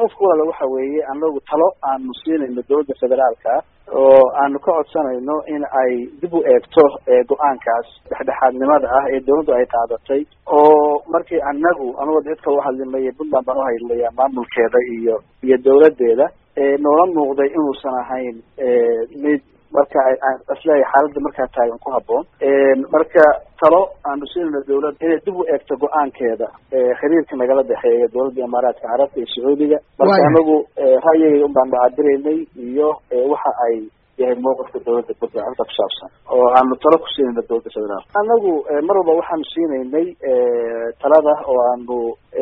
mawqifka walaala waxa weeye anagu talo aanu siinayno dowladda federaalka oo aanu ka codsanayno in ay dib u eegto go-aankaas dhexdhexaadnimada ah ee dawladdu ay qaadatay oo markii anagu anagoo cid kala uhadlimaya puntland baan uhadlaya maamulkeeda iyo iyo dawladeeda noola muuqday inuusan ahayn mid marka isleeyahay xaaladda markaa taagan ku haboon marka talo aanu siinayno dawladda inay dib u eegto go-aankeeda xiriirka nagala dhexeeya dawladda imaaraadka carabta iyo sacuudiga marka anagu ra'yigayga un baanu cabiraynay iyo waxa ay yahay mawqifka dawladda puntland arrinta kusaabsan oo aanu talo ku siinayno dawladda federaal anagu mar walba waxaanu siinaynay talada oo aanu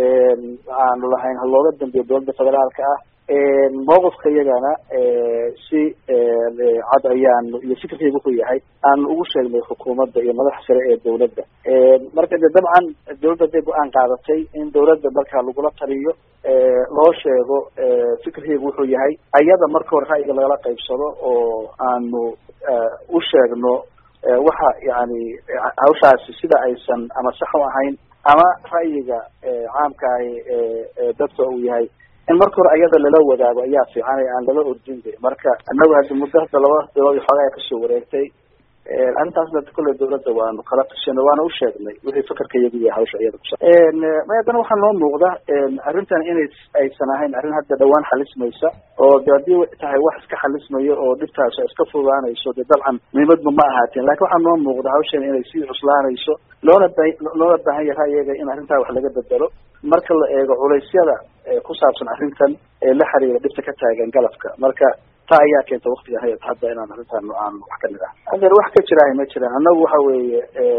aanu lahayn halooga dambeeyo dawladda federaalka ah mawqifka iyagana si cad ayaanu iyo fikirkayga wuxuu yahay aanu ugu sheegnay xukuumadda iyo madaxa sare ee dawladda marka de dabcan dawladda hadday go-aan qaadatay in dawladda markaa lagula taliyo loo sheego fikirkayga wuxuu yahay ayada marka hore ra'yiga lagala qaybsado oo aanu u sheegno waxa yani hawshaasi sida aysan ama sax u ahayn ama ra'yiga caamka ahi dadka uu yahay in marka hore ayada lala wadaago ayaa fiican aan lala ordin de marka anagu haddi muddo hadda laba bilood iyo xoogaa kasoo wareegtay arrintaasna kolley dawladda waanu kala tashanay waana usheegnay wixii fakarka iyagu yahay hawsha iyada kusa may haddana waxaa noo muuqda arrintan inay aysan ahayn arrin hadda dhawaan xalismaysa oo de haddii tahay wax iska xalismayo oo dhibtaas iska fudaanayso de dabcan muhiimadba ma ahaateen lakin waxaa noo muuqda hawshan inay sii cuslaanayso loona ba loona baahan yahay ra'yiga in arrintaa wax laga bedelo marka la eego culeysyada ku saabsan arrintan ee la xiriira dhibta ka taagan galabka marka taa ayaa keenta waktiga hay hadda inaan arrintan aan wax ka mid ah hadeer wax ka jiraahay ma jiraan annagu waxa weeye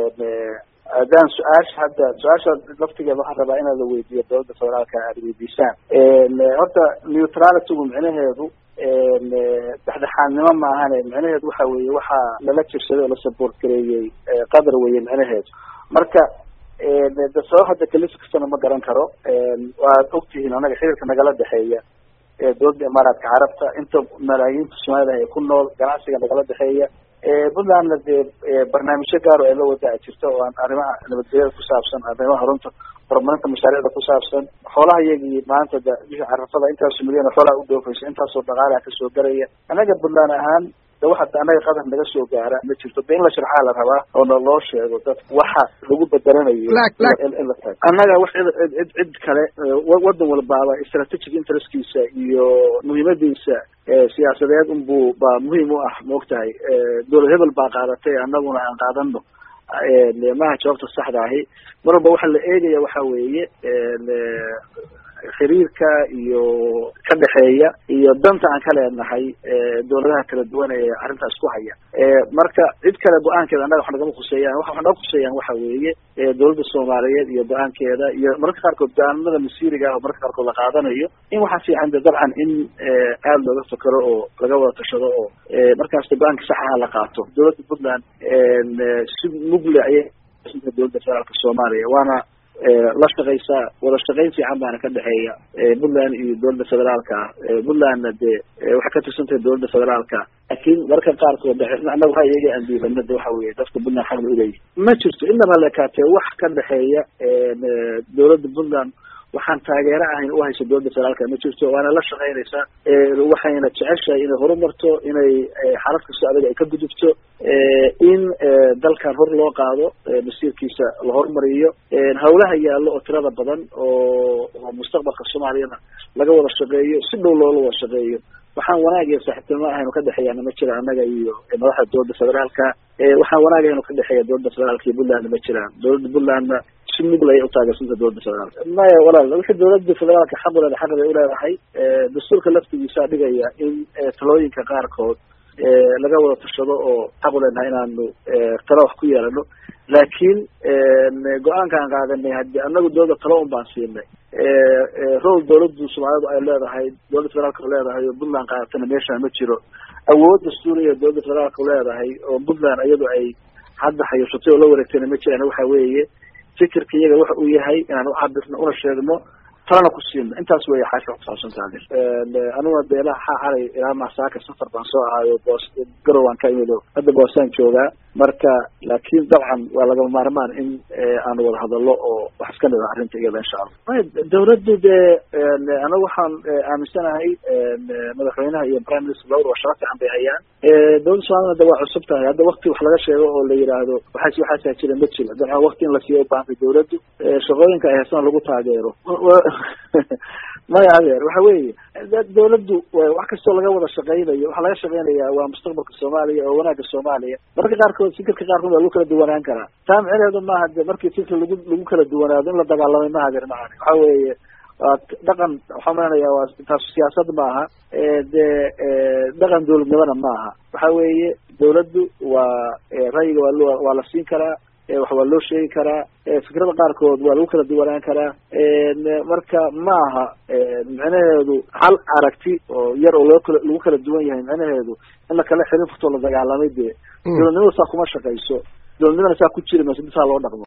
haddaan su-aasha hadda su-aasha laftigeeda waxaan rabaa inaad la weydiiyo dawladda federaalka aad weydiisaan horta neutralitygu micnaheedu dhexdhexaadnimo maahane micnaheedu waxa weeye waxaa lala jirsaday oo la support gareeyey qadar weye micnaheedu marka de sabab hadda kalif kastana ma garan karo waad ogtihiin anaga xiriirka nagala dhexeeya dawladda imaaraadka carabta inta malaayiinta soomaalida ay ku nool ganacsiga nagala dhexeeya puntlandna dee barnaamijyo gaaro ay la wadaa jirta oo aan arrimaha nabadgelyada kusaabsan arrimaha runta horumarinta mashaariicda kusaabsan xoolaha iyagii maanta da bishii carafada intaasoo milyan oo xoolaha u dhoofaysa intaasoo dhaqaalaha kasoo garaya anaga puntland ahaan de waxa anaga qadar naga soo gaara ma jirto de in la sharxaa la rabaa oo na loo sheego dadka waxa lagu bedelanayo in la taag annaga wax cid cid kale wadan walbaaba strategic interestkiisa iyo muhiimadiisa siyaasadeed unbuu baa muhiim u ah maogtahay dowlad hebel baa qaadatay annaguna aan qaadano maha jawaabta saxda ahi mar walba waxa la eegaya waxa weeye xiriirka iyo ka dhexeeya iyo danta aan ka leenahay dawladaha kala duwan ee arrintaas ku haya marka cid kale go-aankeeda annaga wax nagama khuseeyaan waxa wax naga khuseeyaan waxa weeye dawladda soomaaliyeed iyo go-aankeeda iyo mararka qaarkood go-aanimada masiiriga ah oo mararka qaarkood la qaadanayo in waxaa fiican de dabcan in aada looga fakero oo laga wada tashado oo markaasta go-aanka saxaha la qaato dawladda puntland si mugle ayay dawladda federaalka soomaaliya waana la shaqaysaa wada shaqayn fiican baana ka dhexeeya puntland iyo dawladda federaalka ah puntlandna dee waxay ka tirsan tahay dawladda federaalka laakiin mararka qaarkood annaga ra'yiga aan diibana de waxa weye dadka puntland xaq la uleeyahy ma jirto inaba lekaatee wax ka dhexeeya dawladda puntland waxaan taageero ahayn u hayso dawladda federaalka ma jirto waana la shaqaynaysaa waxayna jeceshahay inay horumarto inay xaalad kastoo adag ay ka gudubto in dalkan hor loo qaado masiirkiisa la horumariyo hawlaha yaallo oo tirada badan oo oo mustaqbalka soomaaliyana laga wada shaqeeyo si dhow loola wada shaqeeyo waxaan wanaag iyo saaxiibtinimo ahaynu ka dhexeeyaana ma jira annaga iyo madaxda dawladda federaalka waxaan wanaag ahaynu ka dhexeeya dawladda federaalka iyo puntlandna ma jiraan dawladda puntlandna si mugl ayay utaageersanta dawladda federaalka maya walaal wixii dawladda federaalka xaq uleeda xaq bay uleedahay dastuurka laftigiisaa dhigaya in talooyinka qaarkood laga wada tashado oo xaq uleenahay inaanu talo wax ku yeelano laakiin go-aanka aan qaadanay haddi anagu dawladda talo un baan siinay rol dawladdu soomaalidu ay leedahay dawladda federaalka leedahay oo puntland qaadatana meeshaan ma jiro awood dastuuriya dawladda federaalka leedahay oo puntland iyadu ay hadda hayashatay oo la wareegtayna ma jiraan waxa weeye fikirka iyaga waxa uu yahay inaan ucabirno una sheegno talana ku siino intaas weya xaasha kusaabsantaade aniguna de ilaha xalay ilaa masaaka safar baan soo ahaayo boos garow aan ka imid hadda boosaan joogaa marka laakiin dabcan waa lagama maarmaan in aanu wada hadallo oo wax iska nida arrinta iyada insha allah dawladdu dee anagu waxaan aaminsanahay madaxweynaha iyo prime minister lawr waa shaqo fiican bay hayaan dawladda soomaalina de waa cusub tahay hadda wakti wax laga sheego oo la yidhaahdo waxaas waxaasaa jira ma jira dabcan wakti in la siiyo ubaahantay dawladdu shaqooyinka ay haysana lagu taageero maya adeer waxa weeye dawladdu wax kastoo laga wada shaqeynayo waxaa laga shaqeynayaa waa mustaqbalka soomaaliya oo wanaagga soomaaliya mararka qaarkood fikirka qaarkood waa lagu kala duwanaan karaa taa micneheedu maaha de markii fikir lagu lagu kala duwanaado in la dagaalamay maha adeer macani waxa weeye waa dhaqan waxaan maleynayaa waa taas siyaasad maaha dee dhaqan dawladnimona maaha waxa weeye dawladdu waa ra'yiga waa lo waa la siin karaa wax waa loo sheegi karaa fikrada qaarkood waa lagu kala duwanaan karaa marka maaha micnaheedu hal aragti oo yar oo loo kala lagu kala duwan yahay micnaheedu in la kala xirin furtoo la dagaalamay dee dawladnimada saa kuma shaqayso dawladnimada saa ku jiri mayso inta saa loo dhaqmo